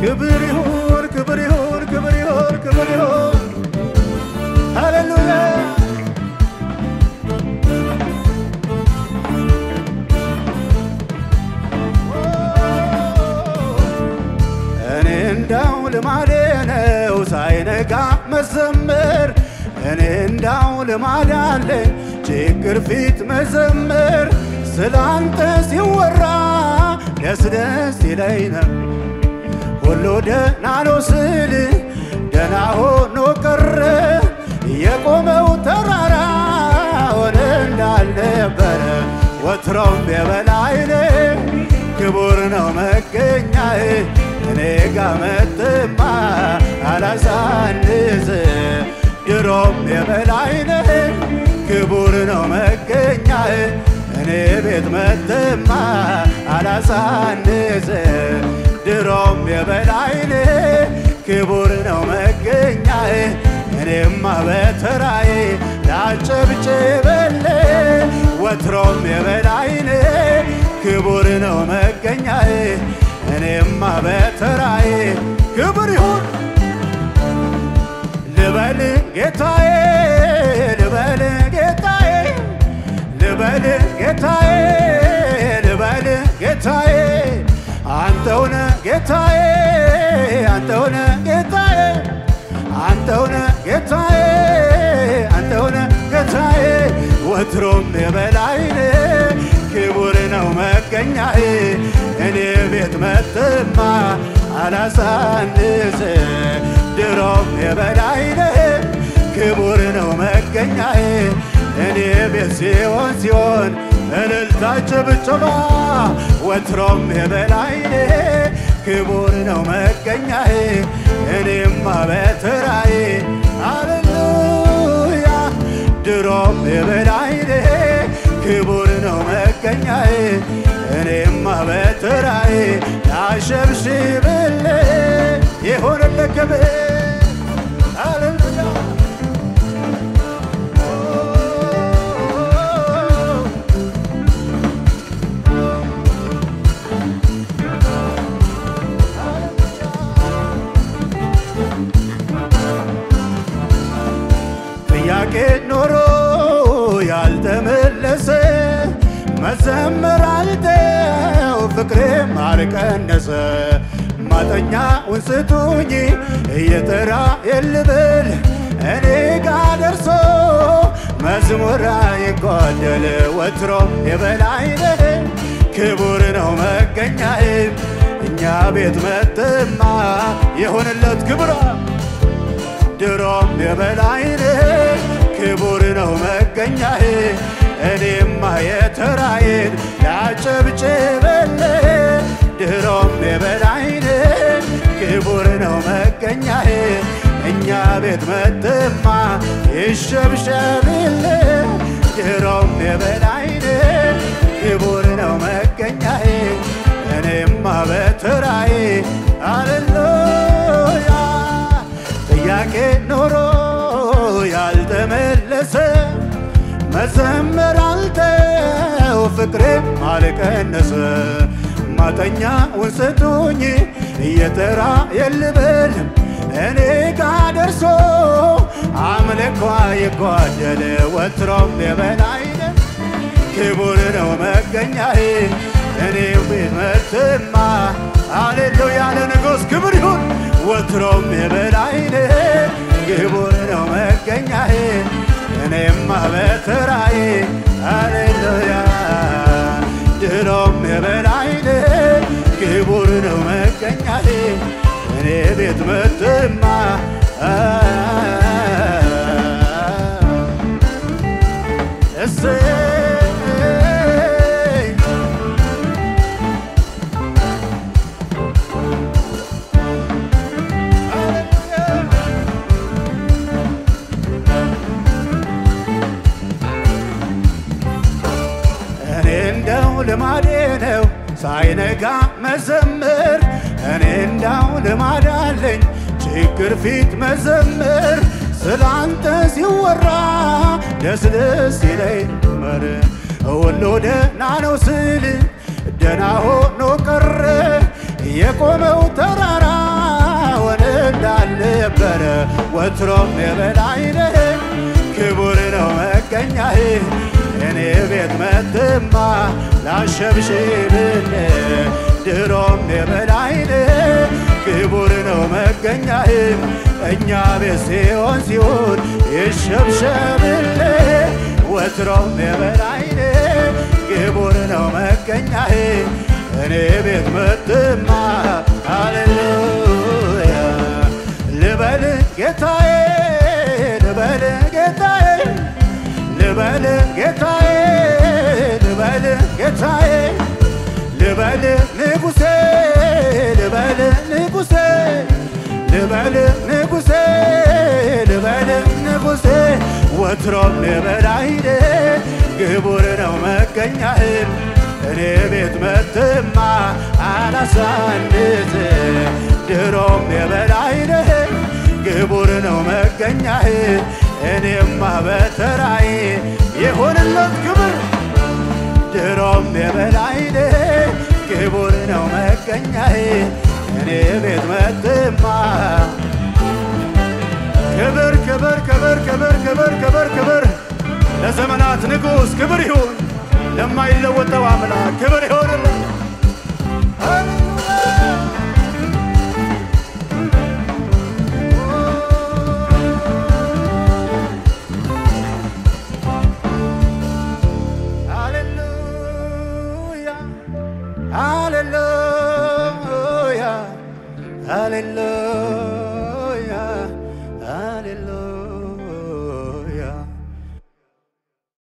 ክብር ይሁን ክብር ይሁን ክብር ይሁን ክብር ይሁን ሃሌሉያ እኔ እንዳው ልማዴ ነው ሳይነጋ መዘመር እኔ እንዳው ልማድ አለኝ ችግር ፊት መዘመር ስላንተ ሲወራ ደስ ደስ ይለኝ ነው ሁሉ ደህና ነው ስል ደህና ሆኖ ቀረ የቆመው ተራራ ሆነ እንዳልነበረ ወትሮም የበላይነ ክቡር ነው መገኛዬ እኔ ጋ መጥማ አላሳንስ ድሮም የበላይነ ክቡር ነው መገኛዬ እኔ ቤት መጥማ አላሳንስ ድሮም የበላይነ ክቡር ነው መገኛዬ እኔማ በተራዬ ላጨብጭበል ወትሮም የበላይነ ክቡር ነው መገኛዬ እኔማ በተራዬ ክብር ይሁን ልበል ጌታዬ ልበል ጌታዬ ልበል ጌታዬ ልበል ጌታዬ አንተውነ ጌታዬ አንተውነ ጌታዬ አንተውነ ጌታዬ አንተውነ ጌታዬ ወትሮም የበላይነ ክቡር ነው መገኛዬ እኔ ቤት መጥማ አላሳንስ ድሮም የበላይነ ክቡር ነው መገኛዬ እኔ ቤት ሲሆን ሲሆን እልልታ ጭብጨባ ወትሮም የበላይነ ክቡር ነው መገኛዬ እኔማ በተራዬ አሌሉያ ድሮም የበላይነ ክቡር ነው መገኛዬ እኔማ በተራዬ ላሸብሽብል የሆነለት ክብር አሌሉያ ጥያቄ ኖሮ ያልተመለሰ መዘመር አልተው ፍቅሬም አልቀነሰ ማጠኛውን ስጡኝ እየተራ የልብል እኔ ጋ ደርሶ መዝሙር አይጓደል ወትሮም የበላይነ ክቡር ነው መገኛዬ እኛ ቤት መጥማ የሆነለት ክብራ ድሮም የበላይነ ክቡር ነው መገኛዬ እኔማ የተራዬን ያጨብጭበል ድሮም የበላይነ ክቡር ነው መገኛዬ እኛ ቤት መጥማ ይሸብሸብል ድሮም የበላይነ ክቡር ነው መገኛዬ እኔማ በተራዬ አሌሉያ ጥያቄ ኖሮ ያልተመለሰ መዘመር አልተው ፍቅሬም አልቀነሰ ማጠኛውን ስጡኝ እየተራ የልበል እኔ ጋ ደርሶ አምልኳ ይጓደል ወትሮም የበላይነ ክቡር ነው መገኛዬ እኔ ቤት መጥማ አሌሉያ ለንጉሥ ክብር ይሁን ወትሮም የበላይነ ክቡር ነው መገኛዬ እኔማ በተራዬ አሌሉያ ድሮም የበላይነ ክቡር ነው መገኛዬ እኔ ቤት መጥማ እሰይ እኔ እንደው ልማዴ ነው ሳይነጋ መዘምር እኔ እንዳው ልማድ አለኝ ችግር ፊት መዘምር ስላንተ ሲወራ ደስ ደስ ይለኝ መር ሁሉ ደህና ነው ስል ደህና ሆኖ ቀረ የቆመው ተራራ እንዳልነበረ ወትሮም የበላይ ነህ ክቡር ነው መገኛህ እኔ ቤት መጥማ ላሸብሽብል ድሮም የበላይ ነህ ክቡር ነው መገኛህ እኛ ቤት ሲሆን ሲሆን ይሸብሸብል ወትሮም የበላይ ነህ ክቡር ነው መገኛህ እኔ ቤት መጥማ ሃሌሉያ ልበል ጌታዬ ልበል ጌታዬ ልበል ጌታዬ ልበል ጌታዬ ልበል ንጉሴ ልበል ንጉሴ ልበል ንጉሴ ልበል ንጉሴ ወትሮም ልበላይደ ግቡር ነው መገኛህም እኔ ቤት መጥማ አላሳንስ ድሮም የበላይነህ ግቡር ነው መገኛህ እኔማ በተራዬ የሆንለት ክብር ድሮም የበላይነህ ክቡር ነው መገኛህ እኔ ቤት መጥማ ክብር ክብር ክብር ክብር ክብር ክብር ክብር ለዘመናት ንጉሥ ክብር ይሁን ለማይለወጠው አምላክ ክብር ይሆንልን። ሃሌሉያ ሃሌሉያ ሃሌሉያ